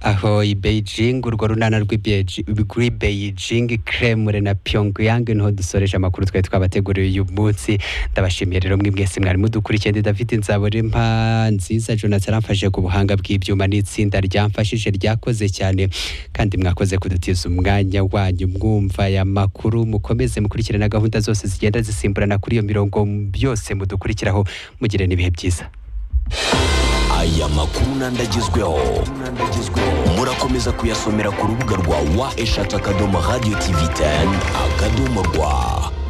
ahoy beijing urwo runana rw'i beijing kremure na pyongyang niho dusoreje amakuru twari twabateguriye uyu munsi ndabashimiye rero mwe mwese mwari mudukurikiye ndi david nzaborimpa nziza jonathan aramfashe ku buhanga bw'ibyuma n'itsinda ryamfashije ryakoze cyane kandi mwakoze kudutiza umwanya wanyu mwumva aya makuru mukomeze mukurikirane na gahunda zose zigenda zisimburana kuri iyo mirongo byose mudukurikiraho mugire n'ibihe byiza aya makuru n'andagezweho murakomeza kuyasomera ku rubuga rwa wa eshatu akadomo radiyo tivi teni akadomo rwa